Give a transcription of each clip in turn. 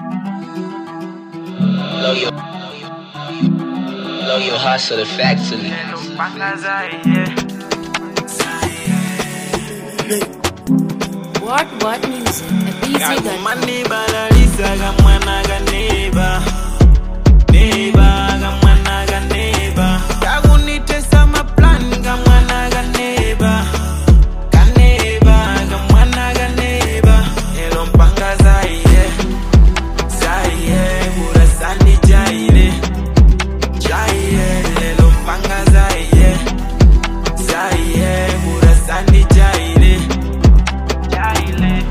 Blow your, blow your hustle the factory. What What Music at BZ.com. Kakumaniba lalisa kamwana kaneba Neba kamwana kaneba Kakunitesa maplani kamwana kaneba Kaneba kamwana kaneba Elo mpanga zaiye Zaiye Ura sandi jaile Jaiye Elo mpanga zaiye Zaiye Ura sandi jaile Jaile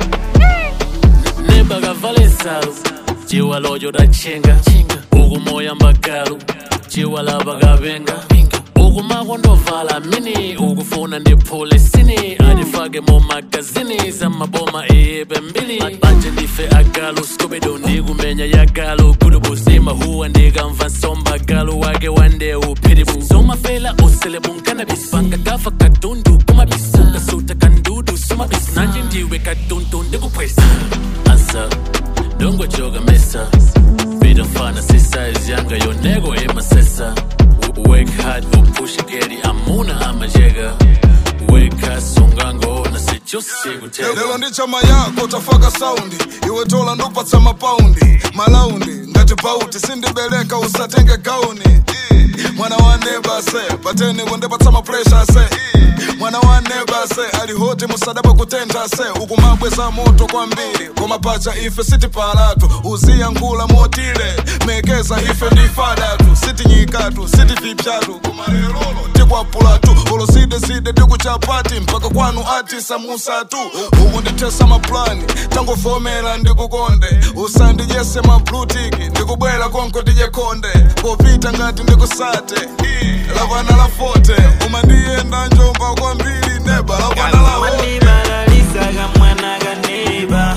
nemba kavale nsalu ciwalojo dacenga ukumoya mbagalu ciwalava kavenga ukumako ndovala mini ukufuna ndiphule sini andifake mu magazini zamaboma iyipe mbili manje ndife agalu skubidu ndikumenya yagalu kulubuzima huwa ndikamva nsombagalu wake wande uphiribu somafela usele bunkanabis bangagafa kadundu kumabis kasuta kandudu sumabis nanje ndiwe kadundu ndikuphwesa ansa dongojoga mesa bidafana sisize yanga yonego emasesa Wake hard upush geri amuna amajega Wake hard sungango na sijusi kutega lelo ndi chama yako tafaka saundi iwe tola ndupatsa mapaundi malaundi ngati pauti sindibereka usatenge gauni mwana wa neba se pateni kundipatsa mapresha se mwana wa neba se alihoti musadaba kutentha se ukumabweza moto kwambiri koma pacha ife sitipalatu uziya nkula motile mekeza ife ndifadatu sitinyikatu sitivipyatu kumalelolo tikwapulatu olosideside tikuchapati mpaka kwanu atisa musatu umu ndithesa maplani tangofomera ndikukonde usandijese mablutiki ndikubwera konko tije konde popita ngati ndikusate lavana la fote uma ndiyenda njomba kwambiri neba lavana la hote Kakumaniba lalisa kamwana kaneba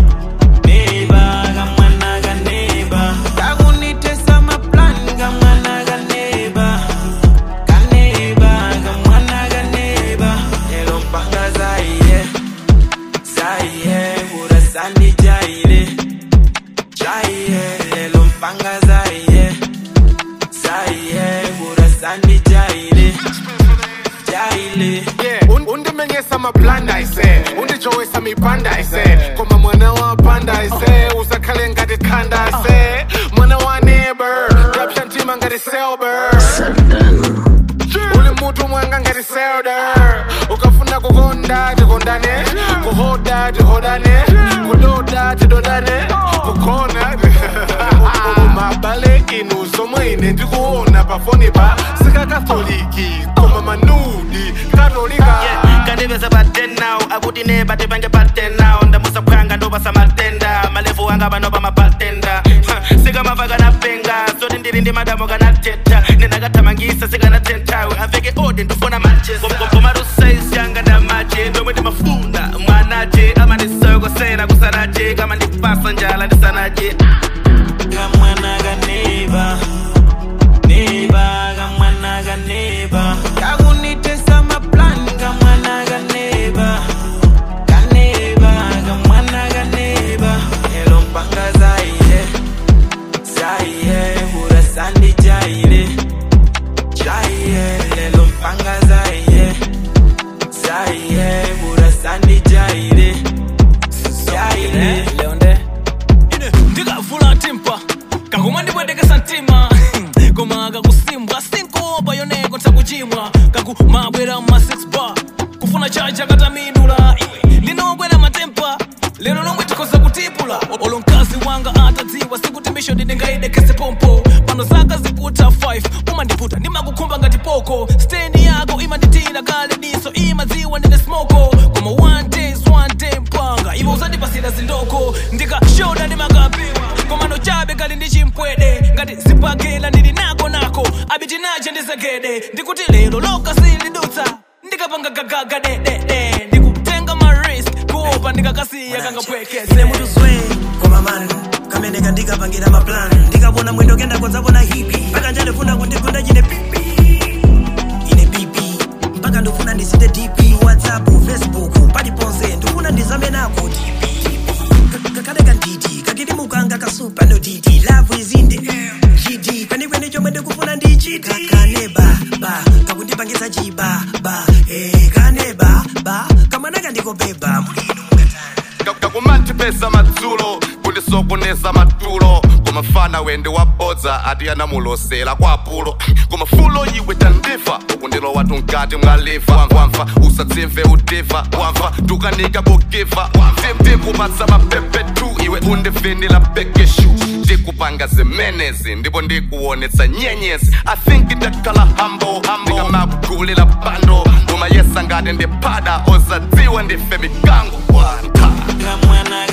Neba kamwana kaneba Kakunitesa maplani kamwana kaneba Kaneba kamwana kaneba Elo mpanga zaiye Zaiye ura sandi jaile Jaiye elo mpanga zaiye Zaiye ura sandi jaile Jaile Yeah, un- undimenyesa maplanda ise undijowesa mipanda ise koma mwana wa panda ise usakhale ngati khanda ise mwana wa neighbor rapsha ntima ngati selber uli mutu mwanga ngati selder ukafuna kukonda tikondane kuhoda tihodane kudoda tidodane kukona mabale inu zomwe ine ndikuona pafoni pa sikakatoliki koma manudi katolika kandiveza patenawo akuti ne bate pange patenawo ndamusaphwanga ndopasa matenda malevu anga panopa mapatenda sikamava kanapenga soti ndili ndi madamo kanateta nenakathamangisa sikanatentawe aveke ode ndifuna machekomarusaisi yanga ndamache ndomwe ndimafuna mwanache amandisokosera kusanache kama ndipasa njala ndisanache kamwana kaneba neba kamwana kaneba kakunitesa maplani kamwana kaneba kaneba kamwana kaneba elo mpanga zaiye zaiye ura sandi jaile jaiye lelo mpanga zaiye zaiye ura sandi jaile jaile leonde ndikavula timpa kakuma ndipwendekesa mtima koma kakusimbwa sinkopa yoneko nsakuchimwa kakumabwera ma 6 bar kufuna chacha katamidula iwe ndinokwera matempa lero lomwe tikhoza kutipula olo mkazi wanga atadziwa sikuti misho ndindingaidekese pompo pano zaka zikuta 5 umandiputa ndimakukhumba ngati poko stendi yako imanditira kale diso imadziwa ndine smoko koma one days one day mpanga ivo uzandipasira zindoko ndikashoda ndimakapiwa komano chabe kali ndi chimpwede ngati zipakela ndili nako nako abiti nache ndizegede ndikuti lero loka silidutsa ndikapanga gagaga dedede ndikutenga maris kuopa ndikakasiya kangapwekese mutuzwe koma mani kamene kandikapangira maplan ndikabona mwendo kenda konzapona hipi mpaka njalefuna kundigunda chine pipi ine pipi mpaka ndifuna ndisite dp whatsapp facebook paliponse ndifuna ndizame nako dp kakale kanditi kake ndili mukanga kasupa no dt love is in the air gd kwenikweni chomwe ndikufuna ndichiti kaneba ba kakundipangisa chiba ba eh, kaneba ba kamwana kandikobeba mulino mungatani kakumantipesa madzulo kundisokoneza matulo kumafana wende wabodza ati anamulosera kwa apulo kumafulo iwe tandifa ukundilowa tunkati mwalifa wamva usatsimve udiva wamva tukanika bugiva ndikupatsa mapepetu iwe undivinila bekeshu ndikupanga zimenezi ndipo ndikuonetsa nyenyezi i think ndakhala hambo ndikamagulila bando umayesa ngati ndiphada osadziwa ndife mikango wanta kamwana